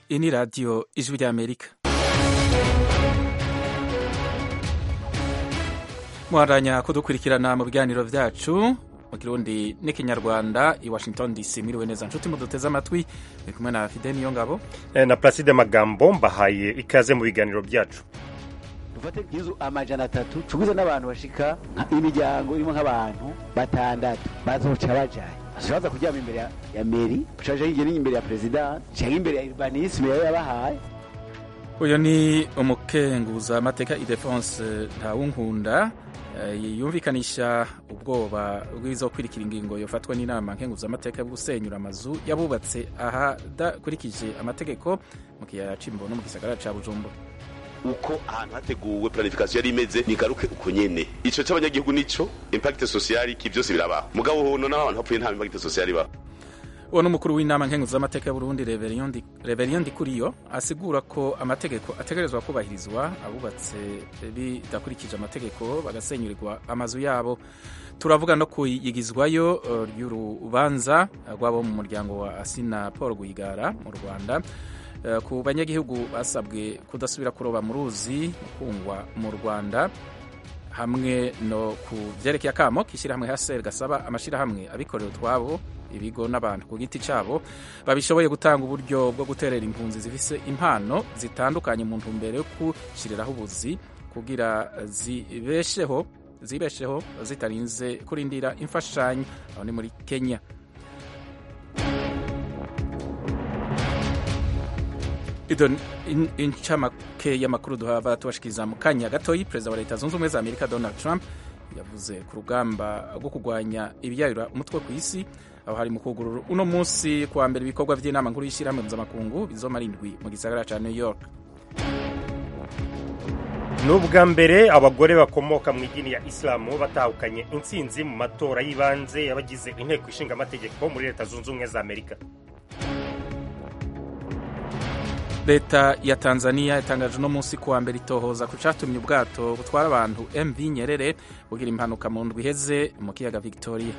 iyi ni radiyo ijwi ry'amerika muharanya kudukurikirana mu biganiro byacu mu kirundi n'ikinyarwanda i washington dc mwiriwe neza nshuti muduteze amatwi muri kumwe na fide niyo ngabo na Placide Magambo mbahaye ikaze mu biganiro byacu dufate nk'izu amajana atatu tuguze n'abantu bashika imiryango irimo nk'abantu batandatu bazoca bajaye baza kuryama imbere ya- ya meri ushaje hirya imbere ya perezida cyangwa imbere ya urbanisme yari yabahaye uyu ni umukenguza amateka idefonse ntawunkunda eh, yumvikanisha ubwoba bw'ibizokurikira ingingo yofatwa n'inama nkenguzamateka yo gusenyura amazu yabubatse ahadakurikije amategeko mu kiyaya c'imbo no mu gisagara ca bujumbura uko ahantu hateguwe planification yari imeze nigaruke uko nyene ico c'abanyagihugu nico impact sociale ki byose birabaho mugabo hono n'abantu hapfuye nta impact sociale ibaho uwo n'umukuru w'inama nkenguzamateka y'uburundi reverien ndikuriyo asigura ko amategeko ategerezwa kubahirizwa abubatse bidakurikije amategeko bagasenyurirwa amazu yabo turavuga no kuyigizwayo eh, ry'urubanza rw'abo mu muryango wa asina paul rwigara mu rwanda eh, ku banyagihugu basabwe kudasubira kuroba mu ruzi kungwa mu rwanda hamwe no ku byerekeye akamo k'ishyirahamwe haseri gasaba amashyirahamwe abikorera utwabo ibigo n'abantu ku giti cyabo babishoboye gutanga uburyo bwo guterera impunzi zifise impano zitandukanye mu ntumbero yo gushyiriraho ubuzi kugira zibesheho zibesheho zitarinze kurindira imfashanyo aho ni muri kenya ido in- incamake y'amakuru duhava tubashikiriza mu kanya gatoyi perezida wa leta zunze ubumwe za amerika donald trump yavuze ku rugamba rwo kurwanya ibiyayura umutwe ku isi aho hari mu kugurura uno munsi kuwa mbere ibikorwa by'inama nkuru y'ishyirahamwe mpuzamakungu bizomara indwi mu gisagara ca new york ni ubwa mbere abagore bakomoka mu idini ya isilamu batahukanye intsinzi mu matora y'ibanze y'abagize inteko ishinga amategeko muri leta zunze ubumwe za amerika leta ya tanzania yatangaje uno munsi kuwa mbere itohoza ku catumye ubwato butwara abantu mv nyerere bugira impanuka mu ndwi iheze mu kiyaga victoria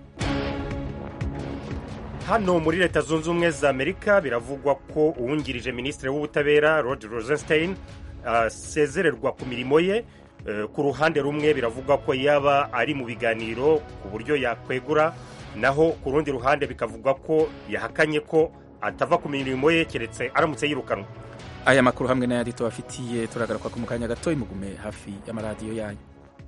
hano muri leta zunze ubumwe za amerika biravugwa ko uwungirije minisitiri w'ubutabera rod rosenstein asezererwa ku mirimo ye Eh, ku ruhande rumwe biravugwa ko yaba ari mu biganiro ku buryo yakwegura naho ku rundi ruhande bikavugwa ko yahakanye ko atava ku mirimo ye keretse aramutse yirukanwa aya makuru hamwe n'ayandi tubafitiye turagaruka ku mu kanya gatoyi mugume hafi y'amaradiyo yanyu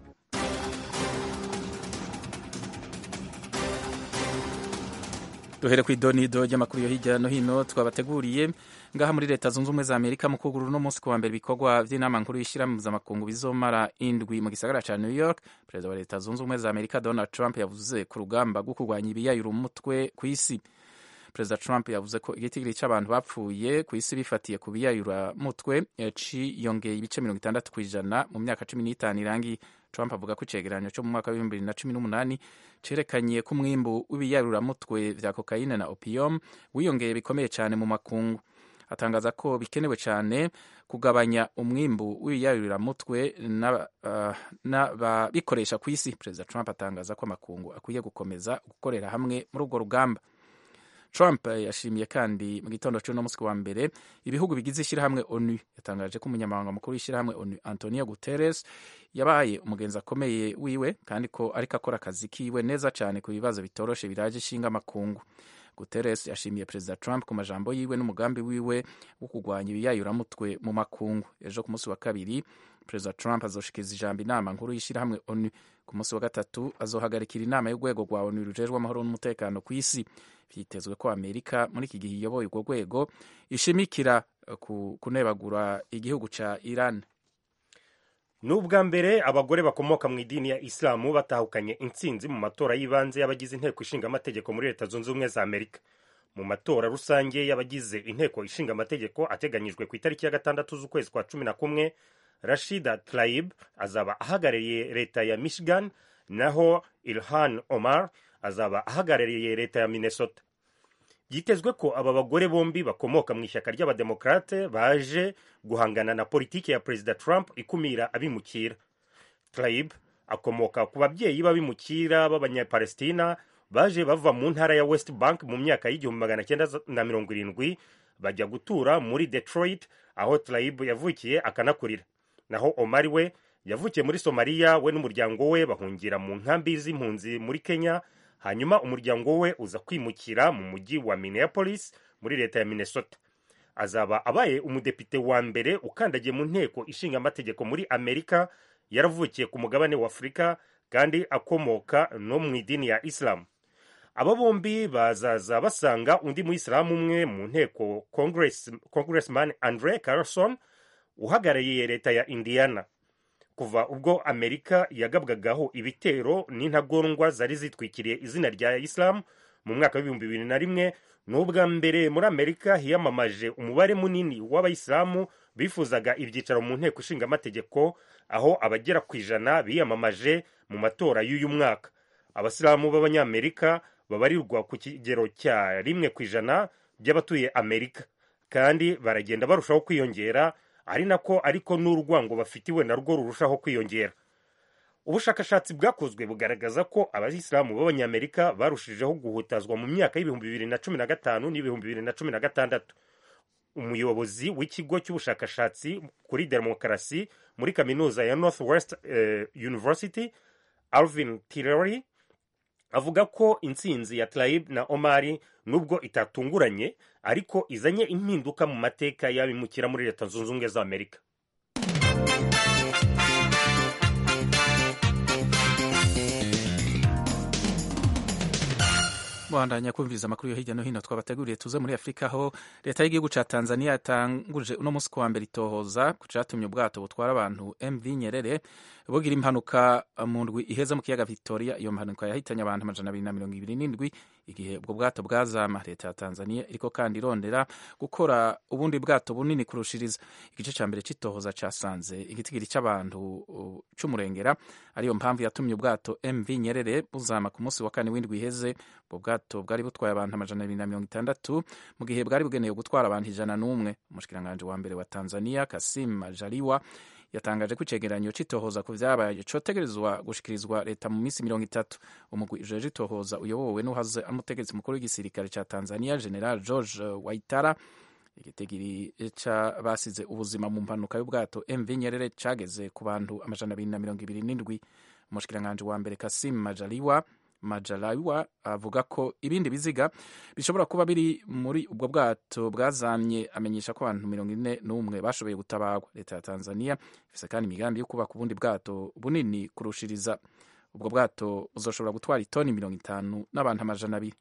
duhere ku idonido ry'amakuru yo hirya no hino twabateguriye ngaha muri leta zunze ubumwe za amerika mu kugura uno munsi kuwa mbere ibikorwa by'inama nkuru y'ishyirahamwe mpuzamakungu bizomara indwi mu gisagara ca new york perezida wa leta zunze ubumwe za amerika donald trump yavuze ku rugamba rwo kurwanya ibiyayura umutwe ku isi perezida trump yavuze ko igitigiri cy'abantu bapfuye ku isi bifatiye ku biyayura mutwe ciyongeye ibice mirongo itandatu ku ijana mu myaka cumi n'itanu irangiye trump avuga ko icegeranyo cyo mu mwaka w'ibihumbi bibiri na cumi n'umunani cerekanye ko umwimbu w'ibiyayuramutwe vya kokayine na opium wiyongeye bikomeye cyane mu makungu atangaza ko bikenewe cyane kugabanya umwimbu w'ibiyayuramutwe n'aba- ah, n'ababikoresha ku isi perezida trump atangaza ko amakungu akwiye gukomeza gukorera hamwe muri urwo rugamba Trump yashimiye kandi mu gitondo cy'uno munsi wa mbere ibihugu bigize ishyirahamwe ONU yatangaje ko umunyamabanga mukuru w'ishyirahamwe ONU Antonio Guterres yabaye umugenzi akomeye wiwe kandi ko ariko akora akazi kiwe neza cyane ku bibazo bitoroshe biraje ishinga amakungu Guterres yashimiye perezida Trump ku majambo yiwe n'umugambi wiwe wo kurwanya ibiyayuramutwe mu makungu ejo ku munsi wa kabiri perezida Trump azoshikiriza ijambo inama nkuru y'ishyirahamwe ONU ku munsi wa gatatu azohagarikira inama y'urwego rwa ONU rujejwe amahoro n'umutekano ku isi vyitezwe ko amerika muri iki gihe iyoboye urwo rwego ishimikira eh, ku kunebagura igihugu ca iran ni ubwa mbere abagore bakomoka mu idini ya isilamu batahukanye intsinzi mu matora y'ibanze y'abagize inteko ishinga amategeko muri leta zunze ubumwe za amerika mu matora rusange y'abagize inteko ishinga amategeko ateganyijwe ku itariki ya gatandatu z'ukwezi kwa cumi na kumwe rashida tlaib azaba ahagarariye leta ya michigan naho ilhan omar azaba ahagarariye leta ya minnesota byitezwe ko aba bagore bombi bakomoka mu ishyaka ry'abademokrate baje guhangana na politiki ya perezida trump ikumira abimukira tlaib akomoka ku babyeyi b'abimukira b'abanyapalestina baje bava mu ntara ya west bank mu myaka y'igihumbi magana cyenda na mirongo irindwi bajya gutura muri detroit aho tlaib yavukiye akanakurira naho omari we yavukiye muri somaliya we n'umuryango we bahungira mu nkambi z'impunzi muri kenya hanyuma umuryango we uza kwimukira mu mujyi wa minneapolis muri leta ya minnesota azaba abaye umudepite wa mbere ukandagiye mu nteko ishinga amategeko muri amerika yaravukiye ku mugabane wa afurika kandi akomoka no mu idini ya isilamu aba bombi bazaza basanga undi muyisilamu umwe mu nteko Congress, congressman andre carlson uhagarariye leta ya indiana kuva ubwo amerika yagabwagaho ibitero n'intagondwa zari zitwikiriye izina rya isilamu mu mwaka w'ibihumbi bibiri na rimwe ni ubwa mbere muri amerika hiyamamaje umubare munini w'abayisilamu bifuzaga ibyicaro mu nteko ishinga amategeko aho abagera ku ijana biyamamaje mu matora y'uyu mwaka abasilamu b'abanyamerika babarirwa ku kigero cya rimwe ku ijana by'abatuye amerika kandi baragenda barushaho kwiyongera ari nako ariko n'urwango bafitiwe narwo rurushaho kwiyongera ubushakashatsi bwakozwe bugaragaza ko abayisilamu b'abanyamerika barushijeho guhutazwa mu myaka y'ibihumbi bibiri na cumi na gatanu n'ibihumbi bibiri na cumi na gatandatu umuyobozi w'ikigo cy'ubushakashatsi kuri demokarasi muri kaminuza ya north west uh, university alvin tireri avuga ko intsinzi ya tlaib na omari nubwo itatunguranye ariko izanye impinduka mu mateka y'abimukira muri leta zunze ubumwe za amerika bandanya kumviriza amakuru yo hirya no hino twabateguriye tuze muri afurika aho leta y'igihugu ca tanzania yatanguje uno munsi kuwa mbere itohoza ku catumye ubwato butwara abantu mv nyerere bugira impanuka mu ndwi iheze mu kiyaga victoria iyo mpanuka yahitanye abantu amajana abiri na mirongo ibiri n'indwi igihe ubwo bwato bwazama leta ya tanzania iriko kandi irondera gukora ubundi bwato bunini kurushiriza igice ca mbere c'itohoza casanze igitigiri c'abantu uh, c'umurengera ariyo mpamvu yatumye ubwato mv nyerere buzama ku munsi wa kane w'indwi iheze ubwo bwato bwari butwaye abantu amajana abiri na mirongo itandatu mu gihe bwari bugenewe gutwara abantu ijana n'umwe umushikiranganji wa mbere wa tanzania kasim majaliwa yatangaje ko icegeranyo c'itohoza ku vyabaye cotegerezwa gushikirizwa leta mu minsi mirongo itatu umugwi ujeje itohoza uyobowe n'uhaze umutegetsi mukuru w'igisirikare ca tanzania general george waitara igitigiri ca basize ubuzima mu mpanuka y'ubwato mv nyerere cageze ku bantu amajana abiri na mirongo ibiri n'indwi umushikiranganji wa mbere kasim majaliwa majalawa avuga ko ibindi biziga bishobora kuba biri muri ubwo bwato bwazamye amenyesha ko abantu mirongo ine n'umwe bashoboye gutabarwa leta ya tanzania ifise kandi imigambi yo kubaka ubundi bwato bunini kurushiriza ubwo bwato buzoshobora gutwara itoni mirongo itanu n'abantu amajana abiri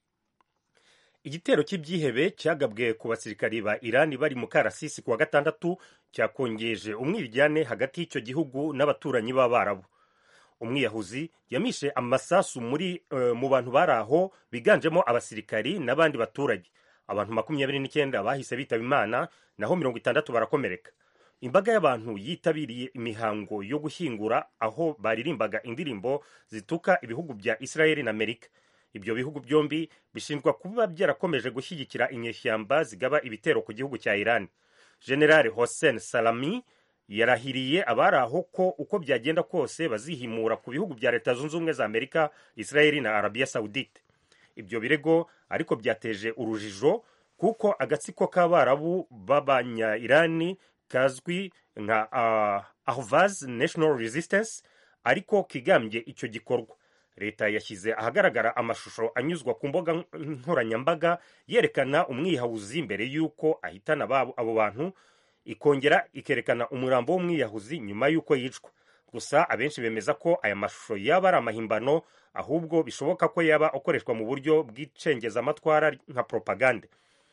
igitero cy'ibyihebe cyagabwe ku basirikari ba irani bari mu karasisi kuwa gatandatu cyakongeje umwiryane hagati y'icyo gihugu n'abaturanyi b'abarabu umwiyahuzi yamishe amasasu muri uh, mu bantu bari aho biganjemo abasirikari n'abandi baturage abantu makumyabiri n'icyenda bahise bitaba imana naho mirongo itandatu barakomereka imbaga y'abantu yitabiriye imihango yo gushyingura aho baririmbaga indirimbo zituka ibihugu bya israeli na amerika ibyo bihugu byombi bishinjwa kuba byarakomeje gushyigikira inyeshyamba zigaba ibitero ku gihugu cya iran general hossein salami yarahiriye abari aho ko uko byagenda kose bazihimura ku bihugu bya leta zunze ubumwe za amerika israeli na arabiya saudite ibyo birego ariko byateje urujijo kuko agatsiko k'abarabu b'abanya-irani kazwi nka uh, ahvaz national resistance ariko kigambye icyo gikorwa leta yashyize ahagaragara amashusho anyuzwa ku mbuga nkoranyambaga yerekana umwiyahuzi mbere y'uko ahitana abo bantu ikongera ikerekana umurambo w'umwiyahuzi nyuma y'uko yicwa gusa abenshi bemeza ko aya mashusho yaba ari amahimbano ahubwo bishoboka ko yaba akoreshwa mu buryo bw'icengezamatwara nka propagande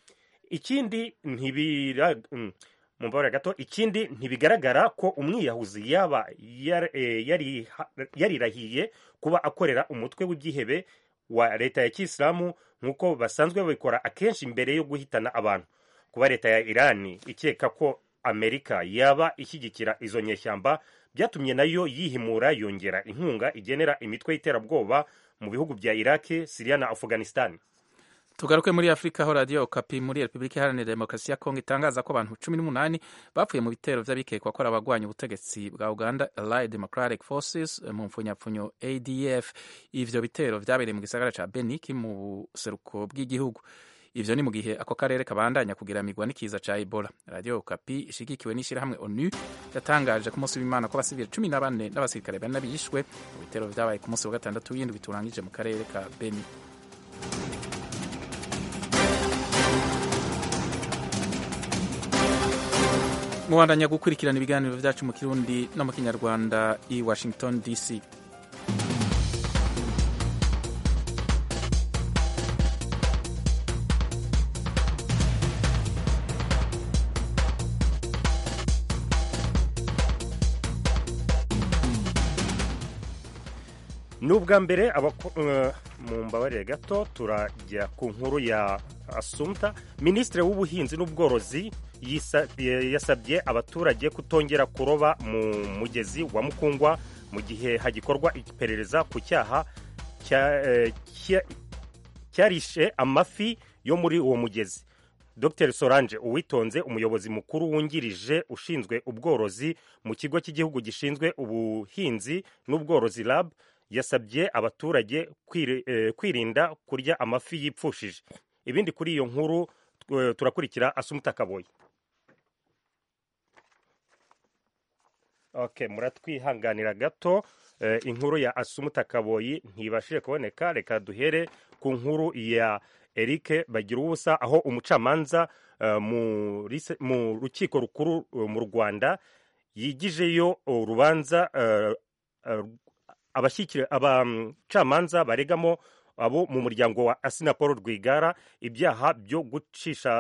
ikindi ntibira mu mbabare gato ikindi ntibigaragara ko umwiyahuzi yaba yarirahiye kuba akorera umutwe w'ibyihebe wa leta ya kisilamu nk'uko basanzwe babikora akenshi mbere yo guhitana abantu kuba leta ya irani ikeka ko amerika yaba ishyigikira izo nyeshyamba byatumye nayo yihimura yongera inkunga igenera imitwe y'iterabwoba mu bihugu bya iraki siriya na afghanistan tugaruke muri afurika aho radiyo okapi muri repubulika iharanira demokarasi ya kongo itangaza ko abantu cumi n'umunani bapfuye mu bitero by'abikekwa ko ari abagwanya ubutegetsi bwa uganda allied democratic forces mu mpfunyapfunyo adf ivyo bitero vyabereye mu gisagara ca beniki mu buseruko bw'igihugu ivyo ni mu gihe ako karere kabandanya kugiramirwa n'ikiza ca ebola radio kapi ishigikiwe n'ishirahamwe onu yatangaje ku munsi w'imana ko abasivili cumi na bane n'abasirikare bane bishwe mu bitero vyabaye ku munsi wa gatandatu w'indwi turangije mu karere ka beni mubandanya gukurikirana ibiganiro vyacu mu kirundi no mu kinyarwanda i washington dc ni ubwa mbere mu mbabarire gato turajya ku nkuru ya asumta minisitiri w'ubuhinzi n'ubworozi yasabye abaturage kutongera kuroba mu mugezi wa mukungwa mu gihe hagikorwa iperereza ku cyaha cyarishe amafi yo muri uwo mugezi dr solange uwitonze umuyobozi mukuru wungirije ushinzwe ubworozi mu kigo cy'igihugu gishinzwe ubuhinzi n'ubworozi rab yasabye abaturage kwirinda kurya amafi yipfushije ibindi kuri iyo nkuru turakurikira asumuta kaboyi okay muratwihanganira gato inkuru ya asumuta kaboyi ntibashije kuboneka reka duhere ku nkuru ya eric bagira ubusa aho umucamanza mu rukiko rukuru mu rwanda yigijeyo urubanza abacamanza baregamo abo mu muryango wa asina paul rwigara ibyaha byo gucisha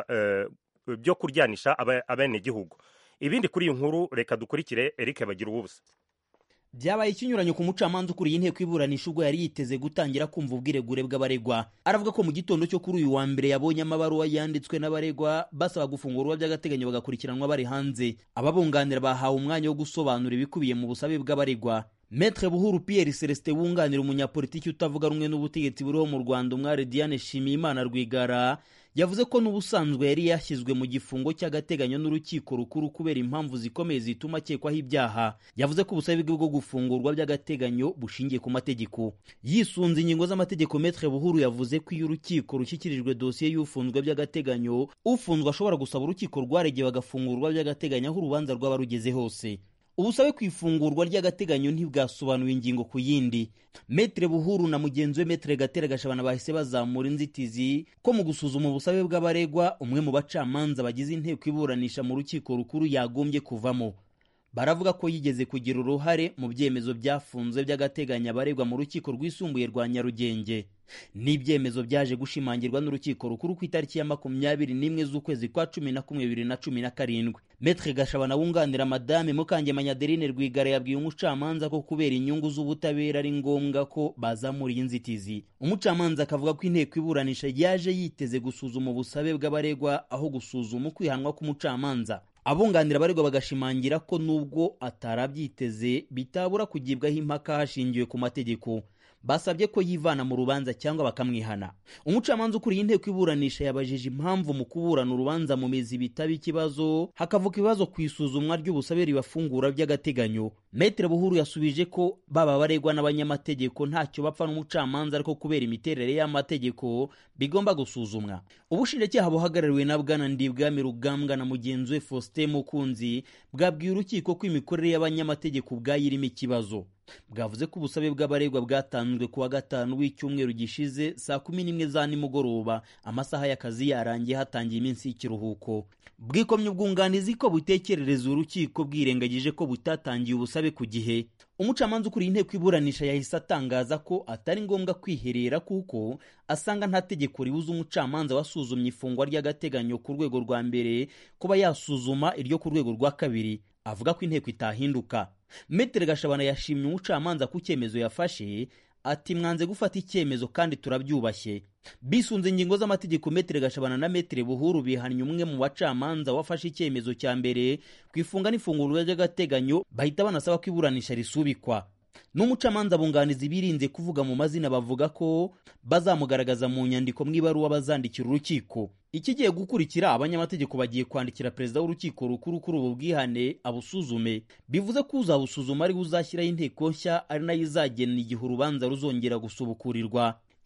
byo kuryanisha abenegihugu ibindi kuri iyi nkuru reka dukurikire eric bagira ubusa byabaye ikinyuranyo ku mucamanza ukuriye inteko iburanisha ubwo yari yiteze gutangira kumva ubwiregure bw'abaregwa aravuga ko mu gitondo cyo kuri uyu wa mbere yabonye amabaruwa yanditswe n'abaregwa basaba gufungurwa by'agateganyo bagakurikiranwa bari hanze ababunganira bahawe umwanya wo gusobanura ibikubiye mu busabe bw'abaregwa Maître Buhuru Pierre Celestin wunganira umunyapolitiki utavuga rumwe n'ubutegetsi buriho mu Rwanda umwari Diane Shimiyimana Rwigara yavuze ko n'ubusanzwe yari yashyizwe mu gifungo cy'agateganyo n'urukiko rukuru kubera impamvu zikomeye zituma akekwaho ibyaha yavuze ko ubusabe bwe bwo gufungurwa by'agateganyo bushingiye ku mategeko yisunze ingingo z'amategeko Maître Buhuru yavuze ko iyo urukiko rushyikirijwe dosiye y'ufunzwe by'agateganyo ufunzwe ashobora gusaba urukiko rwaregeye bagafungurwa by'agateganyo aho urubanza rwaba rugeze hose ubusabe ku ifungurwa ry'agateganyo ntibwasobanuye ingingo ku yindi metere buhuru na mugenzi we metere gatera gashabana bahise bazamura inzitizi ko mu gusuzuma ubusabe bw'abaregwa umwe mu bacamanza bagize inteko iburanisha mu rukiko rukuru yagombye kuvamo baravuga ko yigeze kugira uruhare mu byemezo byafunzwe by'agateganyo abaregwa mu rukiko rwisumbuye rwa nyarugenge n'ibyemezo byaje gushimangirwa n'urukiko rukuru ku itariki ya makumyabiri n'imwe z'ukwezi kwa cumi na kumwe bibiri na cumi na karindwi metre gashabana wunganira madame mukangemanya adeline rwigara yabwiye umucamanza ko kubera inyungu z'ubutabera ari ngombwa ko bazamura iyi nzitizi umucamanza akavuga ko inteko iburanisha yaje yiteze gusuzuma ubusabe bw'abaregwa aho gusuzuma ukwihanwa k'umucamanza abunganira abaregwa bagashimangira ko nubwo atarabyiteze bitabura kugibwaho impaka hashingiwe ku mategeko basabye ko yivana mu rubanza cyangwa bakamwihana umucamanza ukuriye inteko iburanisha yabajije impamvu mu kuburana urubanza mu mizi bitaba ikibazo hakavuka ibibazo ku isuzumwa ry'ubusabe ribafungura by'agateganyo metere buhuru yasubije ko baba baregwa n'abanyamategeko ntacyo bapfa n'umucamanza ariko kubera imiterere y'amategeko bigomba gusuzumwa ubushinjacyaha buhagarariwe na bwana ndibwami rugambwa na mugenzi we faustin mukunzi bwabwiye urukiko ko imikorere y'abanyamategeko ubwayo irimo ikibazo bwavuze ko ubusabe bw'abaregwa bwatanzwe ku wa gatanu w'icyumweru gishize saa kumi n'imwe za nimugoroba amasaha y'akazi yarangiye hatangiye iminsi y'ikiruhuko bwikomye ubwunganizi ko butekerereza urukiko bwirengagije ko butatangiye ubusabe ku gihe umucamanza ukuriye inteko iburanisha yahise atangaza ko atari ngombwa kwiherera kuko asanga nta tegeko ribuza umucamanza wasuzumye ifungwa ry'agateganyo ku rwego rwa mbere kuba yasuzuma iryo ku rwego rwa kabiri avuga ko inteko itahinduka metere gashabana yashimye umucamanza ku cyemezo yafashe ati mwanze gufata icyemezo kandi turabyubashye bisunze ingingo z'amategeko metere gashabana na metere buhuru bihannye umwe mu bacamanza wafashe icyemezo cya mbere ku ifunga n'ifungurwa ry'agateganyo bahita banasaba ko iburanisha risubikwa n'umucamanza bunganizi birinze kuvuga mu mazina bavuga ko bazamugaragaza mu nyandiko mu ibaruwa bazandikira urukiko ikigiye gukurikira abanyamategeko bagiye kwandikira perezida w'urukiko rukuru kuri ubu bwihane abusuzume bivuze ko uzabusuzuma ari uzashyiraho inteko nshya ari nayo izagena igihe urubanza ruzongera gusubukurirwa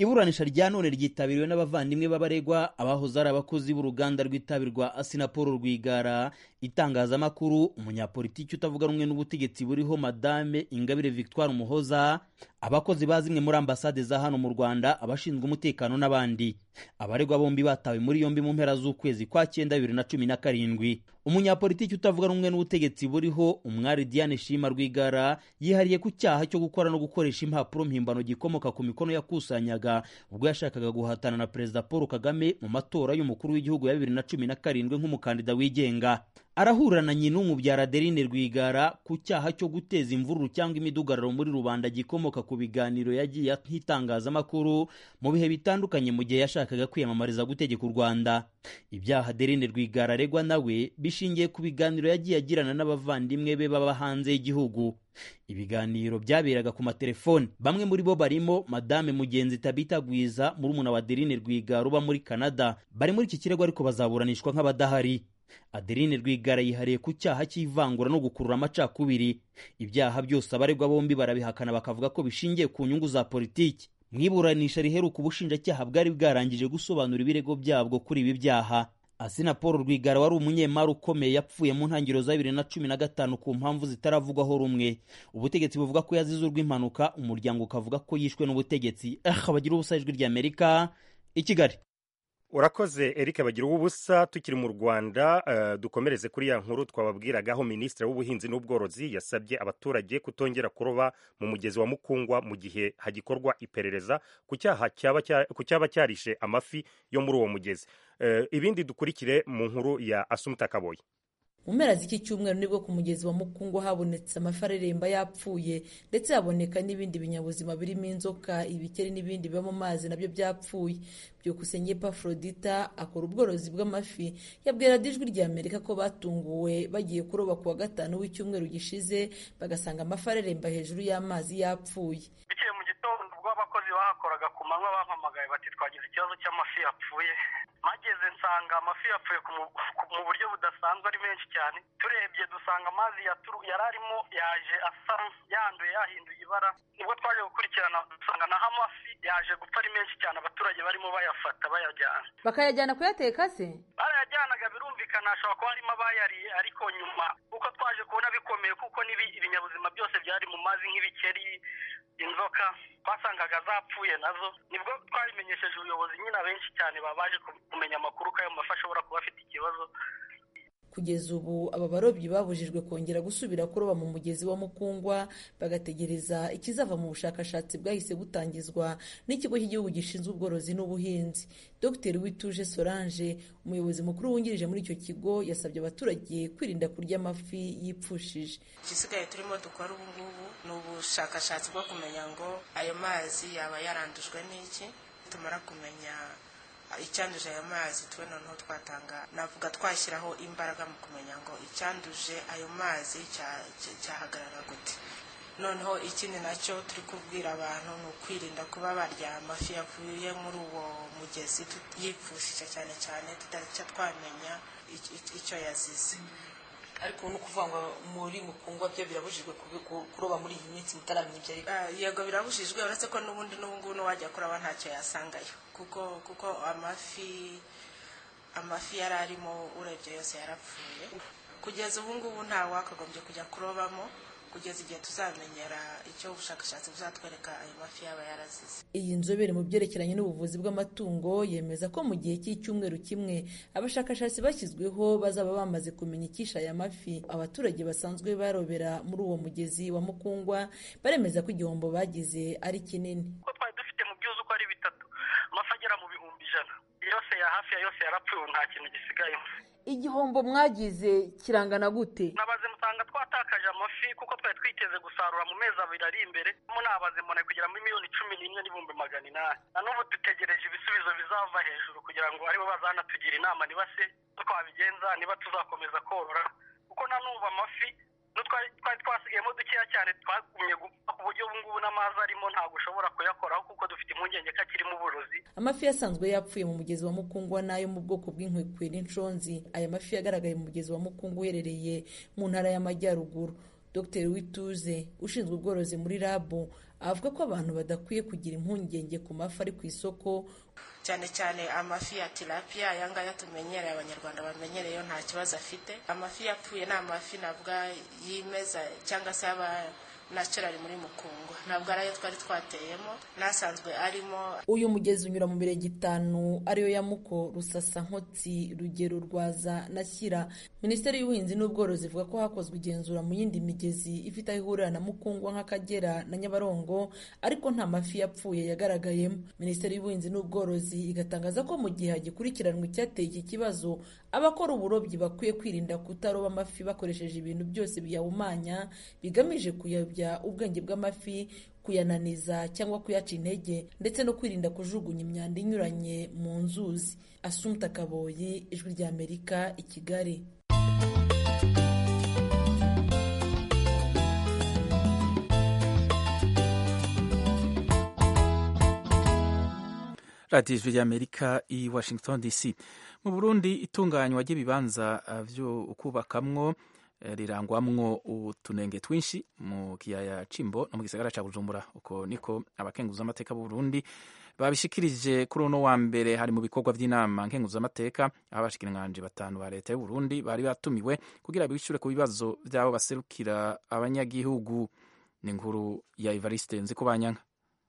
iburanisha rya none ryitabiriwe n'abavandimwe b'abaregwa abahoze ari abakozi b'uruganda rw'itabi rwa asinapol rwigara itangazamakuru umunyapolitiki utavuga rumwe n'ubutegetsi buriho madame ingabire victoire umuhoza abakozi ba zimwe muri ambasade za hano mu rwanda abashinzwe umutekano n'abandi abaregwa bombi batawe muri yombi mu mpera z'ukwezi kwa cyenda bibiri na cumi na karindwi umunyapolitiki utavuga rumwe n'ubutegetsi buriho umwari diane shima rwigara yihariye ku cyaha cyo gukora no gukoresha impapuro mpimbano gikomoka ku mikono yakusanyaga ubwo yashakaga guhatana na perezida paul kagame mu matora y'umukuru w'igihugu ya bibiri na cumi na karindwi nk'umukandida wigenga arahura na nyin'umu bya Adeline Rwigara ku cyaha cyo guteza imvururu cyangwa imidugararo muri rubanda gikomoka ku biganiro yagiye nk'itangazamakuru mu bihe bitandukanye mu gihe yashakaga kwiyamamariza gutegeka u Rwanda ibyaha Adeline Rwigara aregwa nawe bishingiye ku biganiro yagiye agirana n'abavandimwe be baba hanze y'igihugu ibiganiro byaberaga ku matelefoni bamwe muri bo barimo madame mugenzi tabita gwiza murumuna wa Adeline Rwigara uba muri Canada bari muri iki kirego ariko bazaburanishwa nk'abadahari Adeline Rwigara yihariye ku cyaha cy'ivangura no gukurura amacakubiri ibyaha byose abaregwa bombi barabihakana bakavuga ko bishingiye ku nyungu za politiki mu iburanisha riheruka ubushinjacyaha bwari bwarangije gusobanura ibirego byabwo kuri ibi byaha Asina Paul Rwigara wari umunyemari ukomeye yapfuye mu ntangiriro za bibiri na cumi na gatanu ku mpamvu zitaravugwaho rumwe ubutegetsi buvuga ko yazize urw'impanuka umuryango ukavuga ko yishwe n'ubutegetsi eh abagira ubusa ijwi ry'Amerika i Kigali urakoze eric bagira ubusa tukiri mu rwanda uh, dukomereze kuri ya nkuru twababwiragaho minisitiri w'ubuhinzi n'ubworozi yasabye abaturage kutongera kuroba mu mugezi wa mukungwa mu gihe hagikorwa iperereza ku cyaha cyaba cyarishe amafi yo muri uwo mugezi uh, ibindi dukurikire mu nkuru ya asumuta kaboye mu mpera z'iki cyumweru nibwo ku mugezi wa mukungu habonetse amafi areremba yapfuye ndetse haboneka n'ibindi binyabuzima birimo inzoka ibikeri n'ibindi biba mu mazi nabyo byapfuye byukusenge pafrodita akora ubworozi bw'amafi yabwira ijwi rya amerika ko batunguwe bagiye kuroba ku wa gatanu w'icyumweru gishize bagasanga amafi areremba hejuru y'amazi yapfuye bikeye mu gitondo ubwo abakozi bahakoraga ku manywa bampamagaye bati twagize ikibazo cy'amafi yapfuye mageze nsanga amafi yapfuye mu buryo budasanzwe ari menshi cyane turebye dusanga amazi yari arimo yaje asa yanduye yahinduye ibara nibwo twaje gukurikirana dusanga naho amafi yaje gupfa ari menshi cyane abaturage barimo bayafata bayajyana bakayajyana kuyateka se barayajyanaga birumvikana hashobora kuba harimo abayariye ariko nyuma kuko twaje kubona bikomeye kuko ibinyabuzima byose byari mu mazi nk'ibikeri inzoka twasangaga zapfuye nazo nibwo twabimenyesheje ubuyobozi nyine abenshi cyane babaje kumenya amakuru ko ayo mafi ashobora kuba afite ikibazo kugeza ubu aba barobyi babujijwe kongera gusubira kuroba mu mugezi wa mukungwa bagategereza ikizava mu bushakashatsi bwahise butangizwa n'ikigo cy'igihugu gishinzwe ubworozi n'ubuhinzi dr wituje solange umuyobozi mukuru wungirije muri icyo kigo yasabye abaturage kwirinda kurya amafi yipfushije igisigaye turimo dukora ubu ngubu ni ubushakashatsi bwo kumenya ngo ayo mazi yaba yarandujwe n'iki tumara kumenya icyanduje ayo mazi twe noneho twatanga navuga twashyiraho imbaraga mu kumenya ngo icyanduje ayo mazi cyahagarara gute noneho ikindi nacyo turi kubwira abantu ni ukwirinda kuba barya amafi yavuye muri uwo mugezi yipfushije cyane cyane tutari twamenya icyo yazize ariko ni ukuvuga ngo muri mukungwa byo birabujijwe kuroba muri iyi minsi mutaramenya ibyo ari yego birabujijwe uretse ko n'ubundi n'ubungubu n'uwajya kuroba ntacyo yasangayo kuko kuko amafi amafi yari arimo urebye yose yarapfuye kugeza ubu ngubu nta wakagombye kujya kurobamo kugeza igihe tuzamenyera icyo ubushakashatsi buzatwereka ayo mafi yaba yarazize iyi nzobere mu byerekeranye n'ubuvuzi bw'amatungo yemeza ko mu gihe cy'icyumweru kimwe abashakashatsi bashyizweho bazaba bamaze kumenya icyisha aya mafi abaturage basanzwe barobera muri uwo mugezi wa mukungwa baremeza ko igihombo bagize ari kinini kuko twari dufite mu byuzi uko ari bitatu amafi agera mu bihumbi ijana yose ya hafi ya yose yarapfuye nta kintu gisigayemo igihombo mwagize kirangana gute nabaze musanga twatakaje amafi kuko twari twiteze gusarura mu mezi abiri ari imbere mo nabaze mbona kugera muri miliyoni cumi n'imwe n'ibihumbi magana inani na n'ubu dutegereje ibisubizo bizava hejuru kugira ngo aribo bazanatugira inama niba se twabigenza niba tuzakomeza korora kuko na n'ubu amafi twari twasigayemo dukeya cyane twagumye gupfa ku buryo ubungubu n'amazi arimo ntabwo ushobora kuyakoraho kuko dufite impungenge ko akirimo uburozi amafi yasanzwe yapfuye mu mugezi wa mukungwa n'ayo mu bwoko bw'inkwekwe n'inshonzi aya mafi yagaragaye mu mugezi wa mukungwa uherereye mu ntara y'amajyaruguru dr wituze ushinzwe ubworozi muri rabu avuga ko abantu badakwiye kugira impungenge ku mafi ari ku isoko cyane cyane amafi ya tilapia aya ngaya tumenyereye abanyarwanda bamenyereye yo nta kibazo afite amafi yapfuye ni amafi navuga yimeza cyangwa se aba naturali muri mukungwa ntabwo ari ayo twari twateyemo n'asanzwe arimo uyu mugezi unyura mu mirenge itanu ariyo ya muko rusasa nkotsi rugero rwaza na shyira minisiteri y'ubuhinzi n'ubworozi ivuga ko hakozwe igenzura mu yindi migezi ifite aho ihurira na mukungwa nk'akagera na nyabarongo ariko nta mafi yapfuye yagaragayemo minisiteri y'ubuhinzi n'ubworozi igatangaza ko mu gihe hagikurikiranwa icyateye iki kibazo abakora uburobyi bakwiye kwirinda kutaroba amafi bakoresheje ibintu byose biyahumanya bigamije kuyobya ubwenge bw'amafi kuyananiza cyangwa kuyaca intege ndetse no kwirinda kujugunya imyanda inyuranye mu nzuzi asumta kaboyi ijwi ry'amerika i kigali radiyo ijwi ry'amerika i washington dc mu burundi itunganywa ry'ibibanza byo kubakamwo rirangwamwo utunenge twinshi mu kiyaya cimbo no mu gisagara ca bujumbura uko niko abakenguzamateka b'u burundi babishikirije kuri uno wa mbere hari mu bikorwa by'inama nkenguzamateka aho abashikiranganji batanu ba leta y'u burundi bari batumiwe kugira bishure ku bibazo vy'abo baserukira abanyagihugu ni inkuru ya evariste nzikubanyanka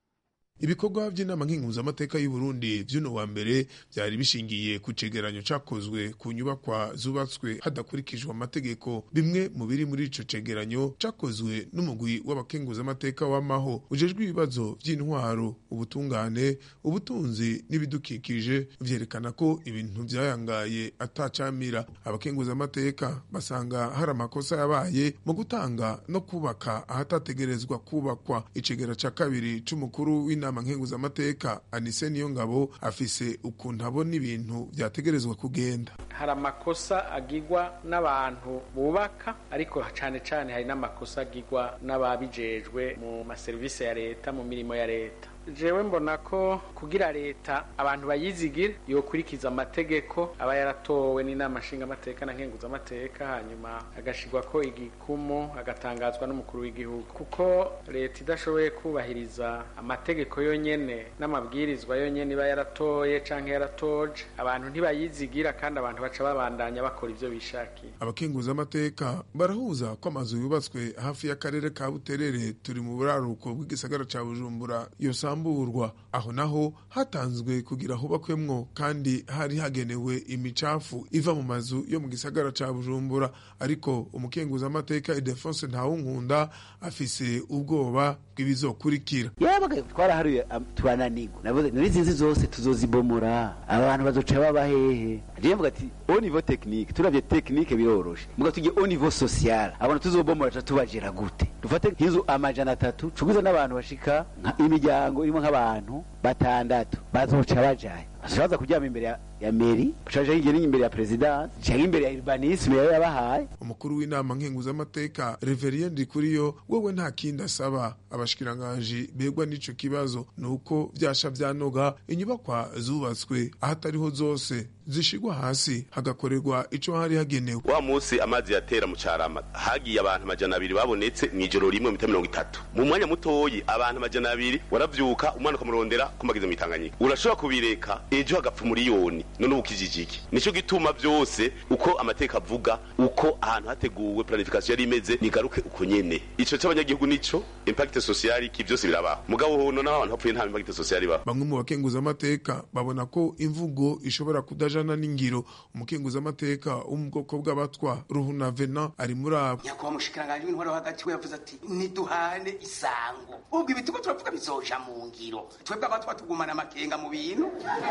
ibikorwa by'inama nkenguzamateka y'u Burundi vy'uno wa mbere byari bishingiye ku cegeranyo cakozwe ku nyubakwa zubatswe hadakurikijwe amategeko bimwe mu biri muri ico cegeranyo cakozwe n'umugwi w'abakenguzamateka w'amaho ujejwe ibibazo vy'intwaro ubutungane ubutunzi n'ibidukikije vyerekana ko ibintu vyayangaye atacamira abakenguzamateka basanga hari amakosa yabaye mu gutanga no kubaka ahatategerezwa kubakwa icegera ca kabiri c'umukuru w'inama inama nkenguzamateka anise niyo ngabo afise ukuntu abona ibintu vyategerezwa kugenda hari amakosa agirwa n'abantu bubaka ariko cane cane hari n'amakosa agirwa n'ababijejwe mu maserivisi ya leta mu mirimo ya leta jewe mbona ko kugira leta abantu bayizigire yokurikiza amategeko aba yaratowe n'inama nshingamateka na nkenguzamateka hanyuma agashirwa ko igikumu agatangazwa n'umukuru w'igihugu kuko leta idashoboye kubahiriza amategeko yonyene n'amabwirizwa yonyene iba yaratoye canke yaratoje abantu ntibayizigira kandi abantu baca babandanya bakora ivyo bishakiye abakenguzamateka barahuza ko amazu yubatswe hafi y'akarere ka buterere turi mu buraruko bw'igisagara ca bujumbura yose bisamburwa aho naho hatanzwe kugira hubakwemwo kandi hari hagenewe imicafu iva mu mazu yo mu gisagara ca Bujumbura ariko umukenguzamateka Idefonse Ntawunkunda afise ubwoba bw'ibizokurikira yabaga twaraharuye turananirwa navuze n'izi nzi zose tuzozibomora abantu bazoca baba hehe je mvuga ati au niveau technique turavye technique biroroshe muga tujye au niveau social abantu tuzobomora ca tubajera gute dufate nk'inzu amajana atatu cuguza n'abantu bashika imiryango irimo nk'abantu batandatu bazoca bajaye baza kuryama imbere ya, ya meri bacaja hirya imbere ya presidence canke imbere ya urbanisme yayo yabahaye umukuru w'inama nkenguzamateka reverien ndikuriyo wewe nta kindi asaba abashikiranganji begwa n'ico kibazo nuko vyasha vyanoga inyubakwa zubatswe ahatariho zose zishigwa hasi hagakorerwa ico hari hagenewe wa musi amazi yatera mu carama hagiye abantu majana abiri babonetse mw'ijoro rimwe mita mirongo itatu mu mwanya mutoyi abantu majana abiri waravyuka umwana ukamurondera kumageze mw'itanganyika urashobora kubireka ejo hagapfa umuriyoni none ubu kijijiki nico gituma vyose uko amateka avuga uko ahantu hateguwe planification yari imeze nigaruke uko nyene ico c'abanyagihugu nico impact social ki vyose birabaho mugabo hono n'abantu hapfuye nta impact social ibaho bamwe mu bakenguzamateka babona ko imvugo ishobora kudajana n'ingiro umukenguzamateka wo mu bwoko bw'abatwa ruhuna vena ari muri abo nyakubahwa mushikiranganje w'intwaro hagati we yavuze ati niduhane isango ubwo ibituko turavuga bizoja mu ngiro twebwe abatwa tugumana amakenga mu bintu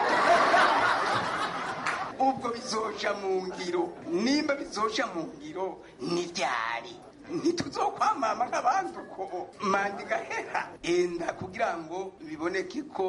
ubwo bizoja mu ngiro nimba bizoja mu ngiro ni ryari ntituzokwamama nk'abandi uko manda igahera enda kugira ngo biboneke ko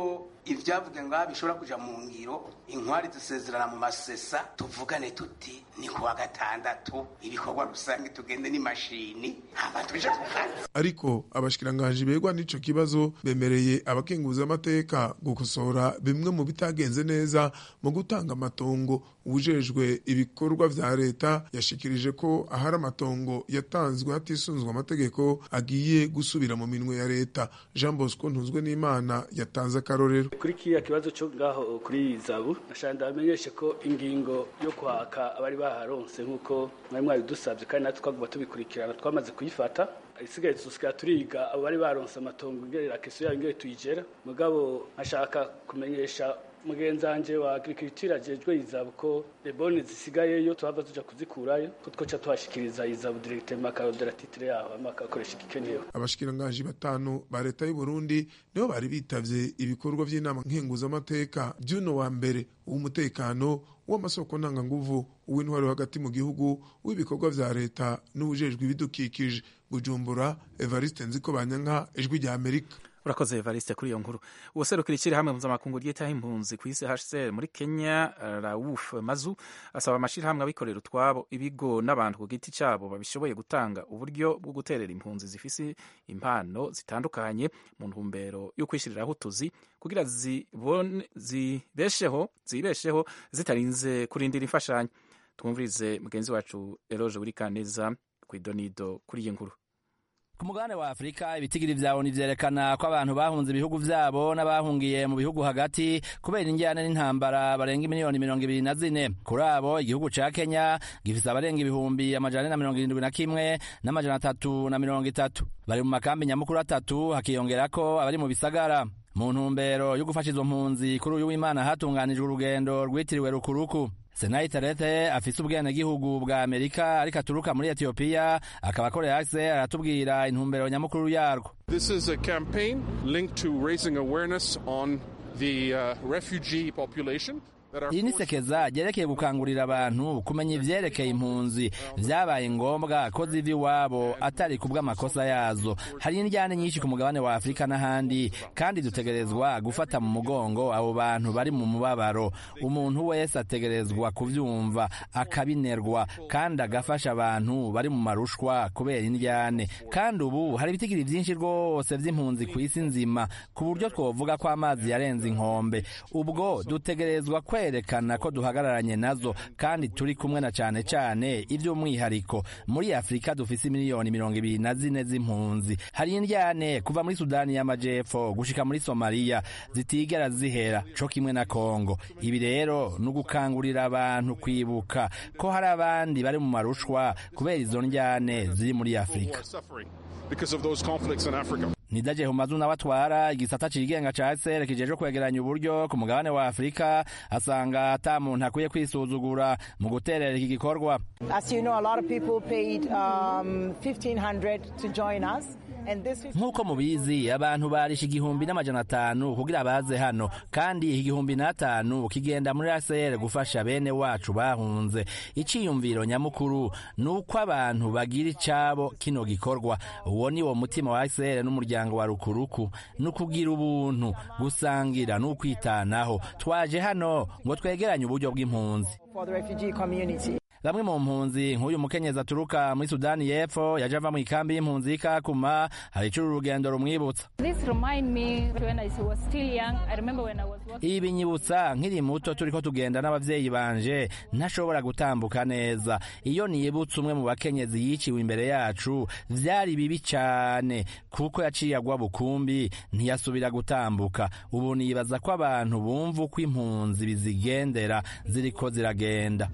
ibyavuga ngo bishobora kuja mu ngiro inkwari zisezerana mu masesa tuvugane tuti ni kuwa gatandatu ibikorwa rusange tugende n'imashini hama tuje ku kazi ariko abashikiranganji begwa n'ico kibazo bemereye abakenguza amateka gukosora bimwe mu bitagenze neza mu gutanga amatongo ujejwe ibikorwa vya leta yashikirije ko ahari amatongo yatanzwe hatisunzwe amategeko agiye gusubira mu minwe ya leta jean bosco ntuzwe n'imana yatanze akarorero kuri kiriya kibazo cyo ngaho kuri zabu nashaka ndabamenyeshe ko ingingo yo kwaka abari baharonse nk'uko mwari mwabidusabye kandi natwe twaguma tubikurikirana twamaze kuyifata isigaye tusigaye turiga abo bari baronse amatongo ngerera keso yayo ngere tuyigera mugabo nkashaka kumenyesha mugenzi wanje wa agriculture ajejwe izabu ko lebone zisigayeyo tuhava tuja kuzikurayo ko twoca tuhashikiriza izabu directement akarodera titre yaho hama akakoresha igikenewe abashikiranganji batanu ba leta y'u Burundi nibo bari bitavye ibikorwa vy'inama nkenguzamateka by'uno wa mbere w'umutekano w'amasoko ntanganguvu uw'intwaro hagati mu gihugu w'ibikorwa vya leta n'ubujejwe ibidukikije bujumbura evariste nziko banyanka ijwi rya amerika urakoze evariste kuri iyo nkuru uwaserukira ishyirahamwe mpuzamakungu ryitaho impunzi ku isi hcr muri kenya rauf mazu asaba amashyirahamwe abikorera utwabo ibigo n'abantu ku giti cyabo babishoboye gutanga uburyo bwo guterera impunzi zifise impano zitandukanye mu ntumbero yo kwishyiriraho utuzi kugira zibone zibesheho zibesheho zitarinze kurindira imfashanyo twumvirize mugenzi wacu eroje buri kaneza ku idonido kuri iyi nkuru ku mugabane wa afurika ibitigiri vyawo nivyerekana ko abantu bahunze ibihugu vyabo n'abahungiye mu bihugu hagati kubera injyane n'intambara barenga miliyoni mirongo ibiri na zine kuri abo igihugu ca kenya gifise abarenga ibihumbi amajana na mirongo irindwi na kimwe n'amajana atatu na mirongo itatu bari mu makambi nyamukuru atatu hakiyongerako abari mu bisagara mu ntumbero yo gufasha izo mpunzi kuri uyu w'imana hatunganijwe urugendo rwitiriwe rukuruku senayi terete afise ubwenegihugu bwa amerika ariko aturuka muri etiyopiya akaba akorera ase aratubwira intumbero nyamukuru yarwo This is a campaign linked to raising awareness on the uh, refugee population. iri ni sekeza ryerekeye gukangurira abantu kumenya ivyerekeye impunzi vyabaye ngombwa ko ziva iwabo atari ku bw'amakosa yazo hari indyane nyinshi ku mugabane wa afurika n'ahandi kandi dutegerezwa gufata mu mugongo abo bantu bari mu mubabaro umuntu wese ategerezwa kuvyumva akabinerwa kandi agafasha abantu bari mu marushwa kubera indyane kandi ubu hari ibitigiri vyinshi rwose vy'impunzi ku isi nzima ku buryo twovuga ko amazi yarenze inkombe ubwo dutegerezwa kwe kwerekana ko duhagararanye nazo kandi turi kumwe na cane cane ivy'umwihariko muri afurika dufise miliyoni mirongo ibiri na zine z'impunzi hari indyane kuva muri sudani y'amajepfo gushika muri somaliya zitigera zihera co kimwe na kongo ibi rero ni ugukangurira abantu kwibuka ko hari abandi bari mu marushwa kubera izo ndyane ziri muri afurika because of those conflicts in Africa. nidaje humazu nawe atwara igisata cigenga ca sr kijeje kwegeranya uburyo ku mugabane wa afurika asanga ata muntu akwiye kwisuzugura mu guterera iki gikorwa As you know, a lot of people paid um, 1500 to join us. And this is nk'uko mubizi abantu barisha igihumbi n'amajana atanu kugira baze hano kandi iki gihumbi n'atanu kigenda muri ACR gufasha bene wacu bahunze iciyumviro nyamukuru ni uko abantu bagira icabo kino gikorwa uwo ni wo mutima wa ACR n'umuryango wa rukuruku ni ukugira ubuntu gusangira n'ukwitanaho twaje hano ngo twegeranye uburyo bw'impunzi for the refugee community. bamwe mu mpunzi nk'uyu mukenyezi aturuka muri sudani y'epfo yaje ava mu ikambi y'impunzi y'ikakuma hari icura urugendo rumwibutsa This remind me when I was still young. I remember when I was working. ibi binyibutsa nkiri muto turiko tugenda n'abavyeyi banje ntashobora gutambuka neza iyo nibutse umwe mu bakenyezi yiciwe imbere yacu vyari bibi cane kuko yaciye agwa bukumbi ntiyasubira gutambuka ubu nibaza ko abantu bumva uko impunzi bizigendera ziriko ziragenda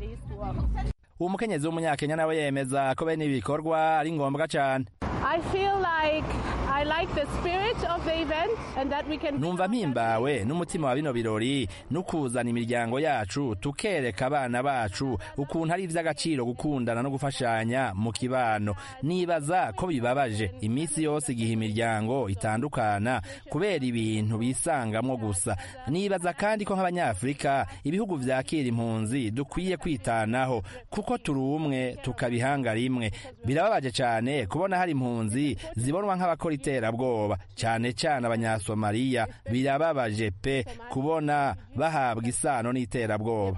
uwo mukenyezi w'umunyakenya nawe yemeza ko bene ibi bikorwa ari ngombwa cane I feel like I like the spirit of the event and that we can. numva mpimbawe n'umutima wa bino birori no kuzana imiryango yacu tukereka abana bacu ukuntu ari ivy'agaciro gukundana no gufashanya mu kibano nibaza ko bibabaje iminsi yose igihe imiryango itandukana kubera ibintu bisangamwo gusa nibaza kandi ko nk'abanyafurika ibihugu vyakira impunzi dukwiye kwitanaho kuko turi umwe tukabihanga rimwe birababaje cane kubona hari impunzi zibonwa nk'abakora n'iterabwoba cyane cyane abanyasomaliya birababaje pe kubona bahabwa isano n'iterabwoba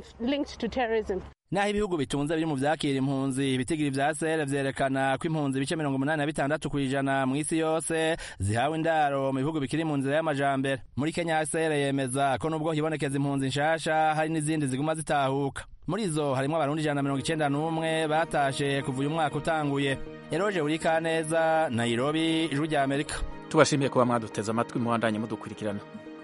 naho ibihugu bitunze biri mu vyakira impunzi ibitigiri vya sere vyerekana ko impunzi ibice mirongo umunani na bitandatu kw'ijana mw'isi yose zihawe indaro mu bihugu bikiri mu nzira y'amajambere muri kenya sere yemeza ko nubwo hibonekeza impunzi nshasha hari n'izindi ziguma zitahuka muri zo harimwo abarundi ijana na mirongo icenda n'umwe batashe kuva uyu mwaka utanguye eroje burikaneza nairobi ijwi rya amerika tubashimiye kuba mwaduteze amatwi muhandanye mudukurikirana